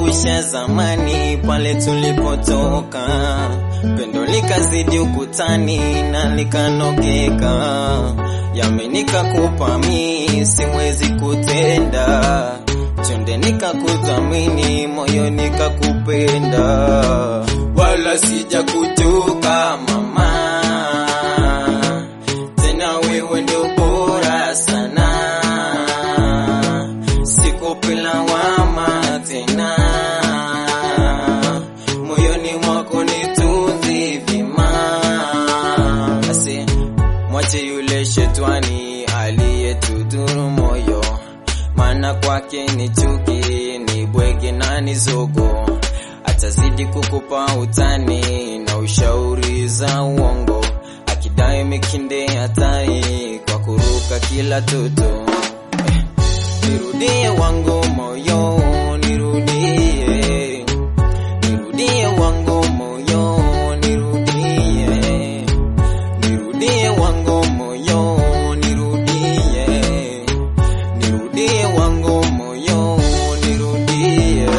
yanikumbusha zamani pale tulipotoka, pendo likazidi ukutani na likanogeka, yami nikakupa mi siwezi kutenda, chonde nikakudhamini moyo nikakupenda, wala sija kujuka mama, tena wewe ndio bora sana sikupila wama tena moyoni mwako nitunzi vima Asi, mwache yule shetwani aliyetudhuru moyo maana kwake ni chuki ni bwege na ni zogo atazidi kukupa utani na ushauri za uongo akidai mikinde hatai kwa kuruka kila toto nirudie wangu moyo nirudie nirudie wangu moyo nirudie nirudie wangu moyo nirudie nirudie wangu moyo nirudie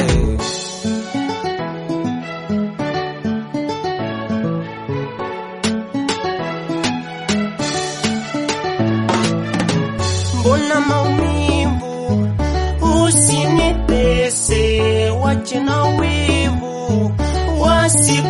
mbona maumivu, usinitese, wache na wivu, wasiku